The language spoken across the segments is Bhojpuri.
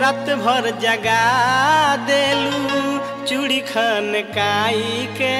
रात भर जगा देलू चूड़ी खन काई के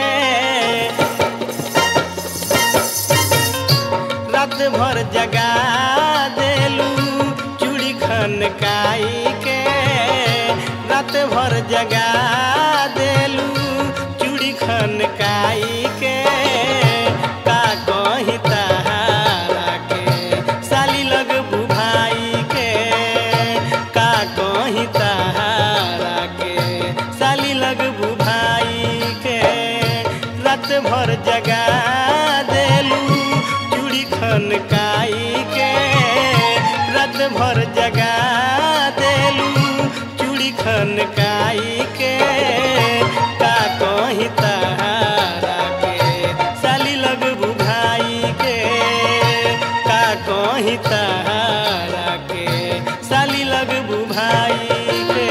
रात भर जगा देलू चूड़ी खन काई के रात भर जगा देलू चूड़ी खन काई के का कही तहारा के साली लग भाई के का कही तहारा के साली लग भाई के रात भर जगा देलू चूड़ी खन काई के रात भर जगा देलू चूड़ी खन काई के का कही तहारा के साली लग भाई के का कही तहारा के साली लग भाई के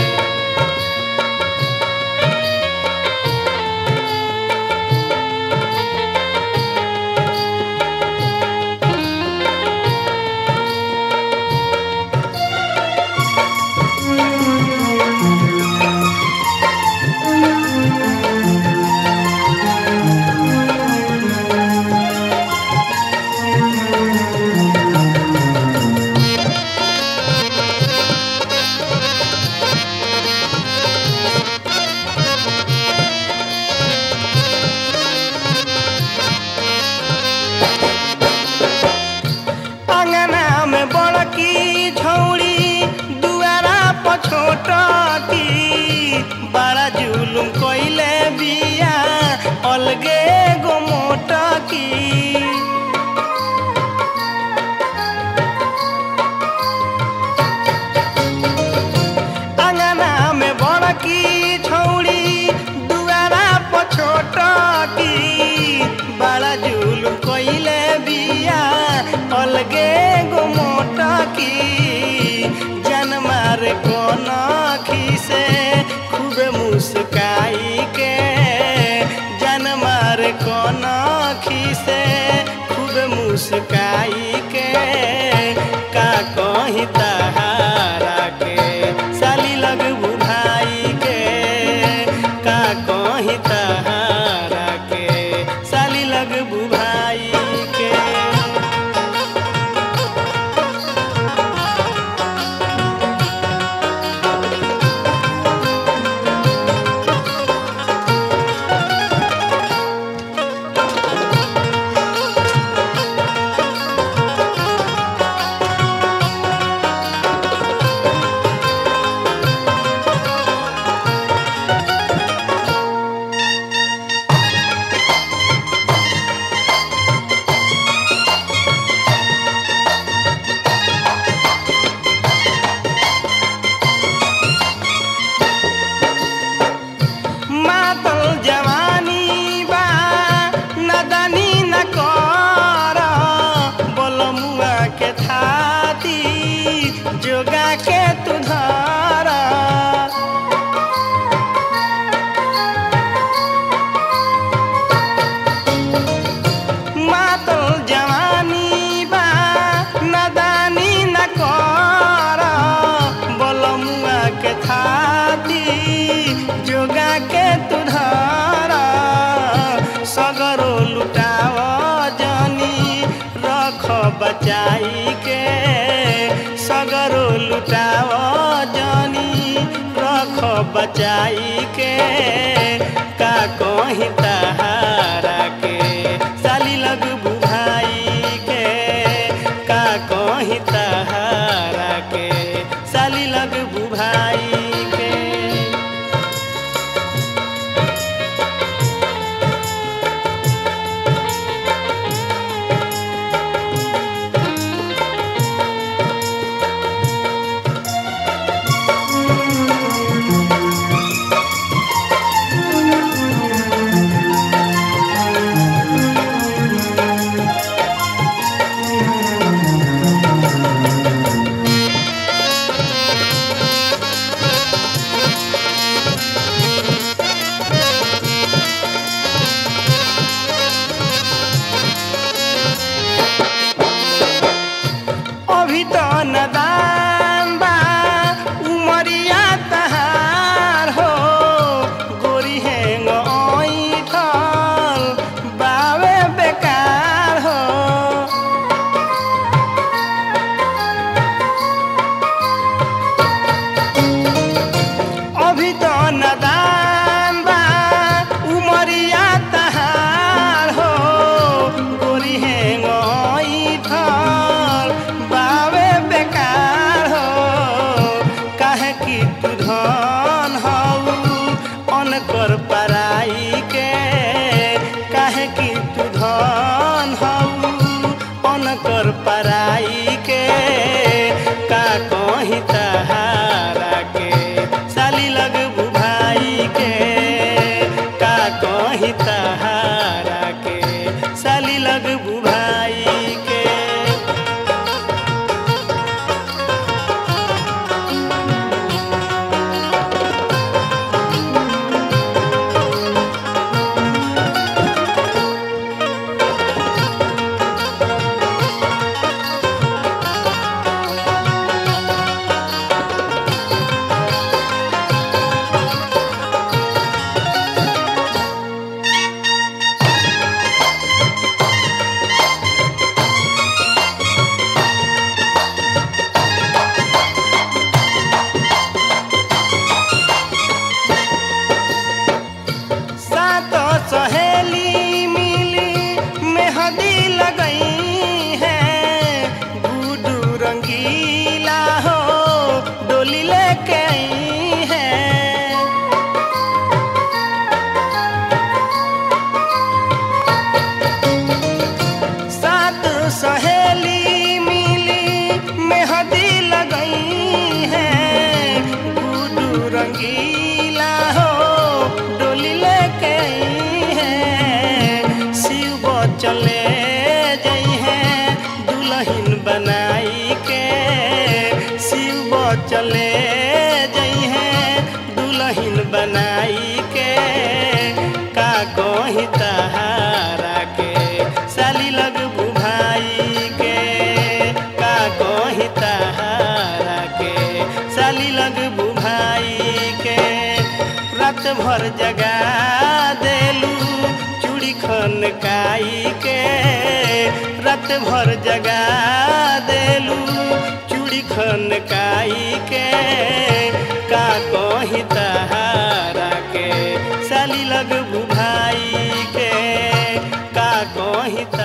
अंगना में बड़की झौड़ी दुआरा पछोटकी बड़ा जुलुम कइले बिया अलगे गो मोटकी अंगना में बड़की छौड़ी दुआरा पछोटकी बड़ा जुलुम कइले बिया अलगे गो मोटकी जन मार कोन से खूब मुस्काई के जन मार कोन से खूब मुस्काई के का कही तहारा के साली लग भाई के का कही तहारा के साली लग भाई के मातल जवानी बा नदनी न कर बलमुआ के थाती जोगा के तू धर मातल जवानी बा नदानी न कर बलमुआ के थाती जोगा के तू धर सगरो लुटाव जनी रख बचाई के सगरो लुटाव जनी रख बचाई के का कही तहारा के साली लग भाई के का कही तहारा के साली लग भाई के काहे कि तू धन हऊ अनकर पराई के काहे कि तू धन हऊ अनकर पराई के का कहीं तहारा के साली लग भाई के का कहीं तहारा के साली लग भाई के सात सहेली मिली मेहंदी लगई है गुडू रंगीला हो डोली लेके आई है सात सहेली मिली मेहंदी लगई है गुडू रंगीला हो डोली लेके आई है शिव चले जई है दुल्हन बनाई के शिव चले जई है दुल्हन बनाई के का कहीं तहारा के साली लग भाई के का कहीं तहारा के साली लग भाई के रात भर जगा देलू चूड़ी खन काई के रात भर जगा देलू चूड़ी खन काई के का कहीं तहारा के साली लग भाई के का कहीं